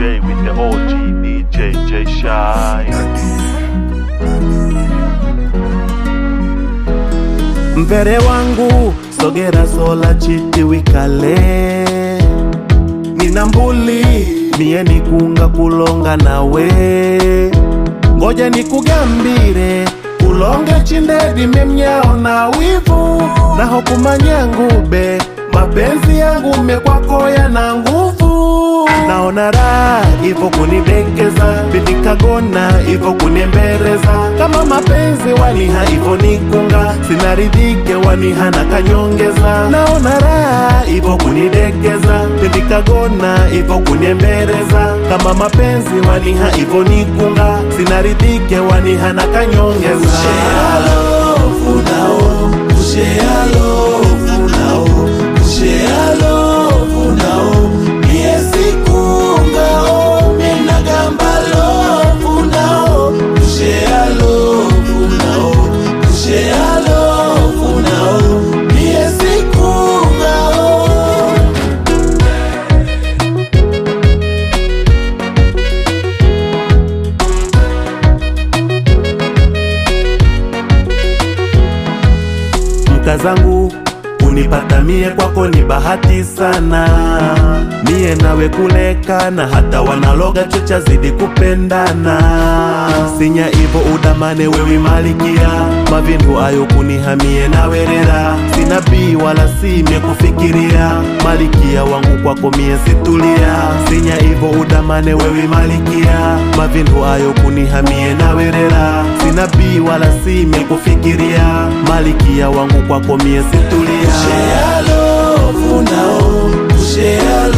J with the OG DJ J Shine. Mpere wangu sogera sola chiti wikale nina mbuli mie nikunga kulonga nawe ngoja nikugambire kulonge chindedi memnyao na wivu naho kumanyangube mapenzi yangu mekwakoya na nguvu naona raha ivo kunidekeza bidikagona ivo kunembereza kama mapenzi waniha ivo nikunga sinaridhike waniha na kanyongeza naona raha ivo kunidekeza bidikagona ivo kunembereza kama mapenzi waniha ivo nikunga sinaridhike waniha na kanyongeza mka zangu unipata mie kwako ni bahati sana mie nawe kulekana hata wanaloga chocha zidi kupendana sinya ivo udamane wewi malikia mavindu ayo kunihamie nawerera sina bii wala simye kufikiria malikia wangu kwako mie situlia sinya ivo udamane wewi malikia mavindu ayo kunihamie nawerera sina bii wala simye kufikiria malikia wangu kwako mie situlia Share love now, share